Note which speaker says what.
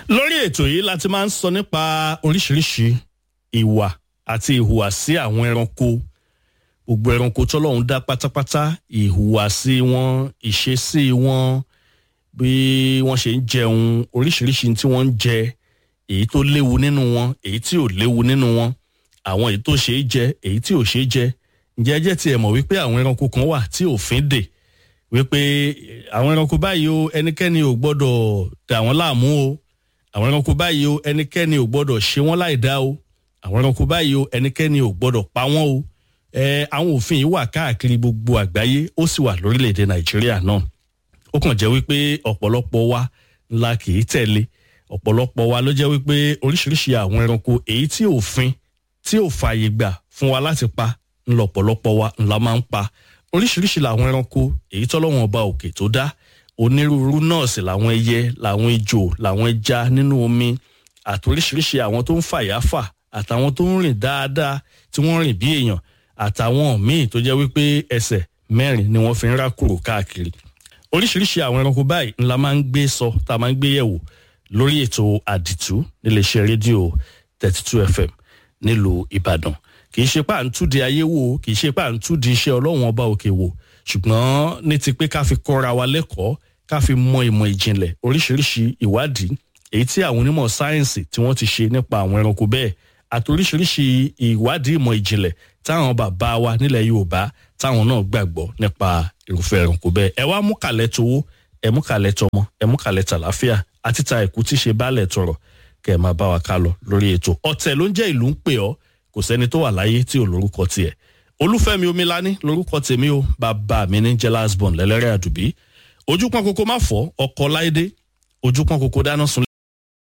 Speaker 1: lórí ètò yìí láti máa ń sọ nípa oríṣiríṣi ìwà àti ìhùwàsí àwọn ẹranko gbogbo ẹranko tọ́lọ́run dá pátápátá ìhùwàsí wọn ìṣesí wọn bí wọ́n ṣe ń jẹun oríṣiríṣi tí wọ́n ń jẹ èyí tó léwu nínú wọn èyí tí ò léwu nínú wọn àwọn èyí tó ṣe é jẹ èyí tí ò ṣe é jẹ ǹjẹ́ ẹ jẹ́ tiẹ̀ mọ̀ wípé àwọn ẹranko kan wà tí òfin dè wípé àwọn ẹranko báyìí o ẹnikẹ́ni ò gbọ́dọ̀ dà wọ́n láàmú o àwọn ẹranko báyìí o ẹnikẹ́ni ò gbọ́dọ̀ ṣe wọ́n láì dá o àwọn ẹranko báyìí o ẹnikẹ́ni ò gbọ́dọ̀ pa wọ́n o ẹ àwọn òfin yìí wà káàkiri gbogbo àgbáyé ó sì wà lórílẹ̀‐èdè nàìjíríà náà ó kàn jẹ́ wípé ọ̀pọ̀lọpọ̀ wa ńlá kì í tẹ̀lé ọ̀pọ̀lọpọ̀ wa ló jẹ́ wípé oríṣiríṣi àwọn ẹranko èyí tí òfin tí ò fààyè gbà fún wa láti pa ńlọpọ̀lọpọ̀ wa ńlá máa ń pa oríṣiríṣi làwọn ẹranko èyí tọ́lọ́wọ́n ọba òkè tó dá onírúurú náà sì làwọn ẹyẹ làwọn ejò làwọn ẹja nínú omi àti oríṣiríṣi àwọn tó ń fàyàfà àtàwọn tó ń rìn dáadáa tí wọ́n rìn bí èèyàn àtàwọn míì tó jẹ́ wípé ẹsẹ̀ mẹ́rin ni wọ́n fi ń rákòrò káàkiri oríṣiríṣi àwọn ẹranko báyìí ńlá máa ń gbé sọ tá a máa ń gbé yẹ̀wò lórí ètò àdìtú níléeṣẹ́ rédíò thirty two fm nílùú ìbàdàn kì í ṣe pà ń túdi ayé wò kì í ṣe pà ń túdi iṣẹ́ ọlọ́run ọba òkè wò ṣùgbọ́n ní ti pé ká fi kọ́ra wa lẹ́kọ̀ọ́ ká fi mọ ìmọ̀ ìjìnlẹ̀ oríṣiríṣi ìwádìí èyí tí àwọn onímọ̀ sáyẹ́ǹsì tí wọ́n ti ṣe nípa àwọn ẹranko bẹ́ẹ̀ àti oríṣiríṣi ìwádìí ìmọ̀ ìjìnlẹ̀ táwọn bàbá wa nílẹ̀ yorùbá táwọn náà gbàgbọ́ nípa irúfẹ́ ẹranko bẹ́ẹ̀ ẹ wá mú kàlẹ́ towó ẹ mú kàlẹ́ tọmọ ẹ mú kàlẹ́ tàlàáfíà àti ta ẹ̀kú tí ṣe bálẹ̀ tọrọ kẹ́ ẹ máa bá wa ká lọ lórí ètò ọ̀tẹ̀ ló ń jẹ́ ìlú ń pè ọ́ kò sẹ́ni tó wà láyé tí ò lórúkọ tiẹ̀ olúfẹ́mi omilani lórúkọ tèmi o bàbá mi ní jẹ́ lásbọ̀n lẹ́lẹ́rẹ́ àdùbí ojú pọ́n koko má fọ́ ọkọ̀ láìdé ojú pọ́n koko dáná sun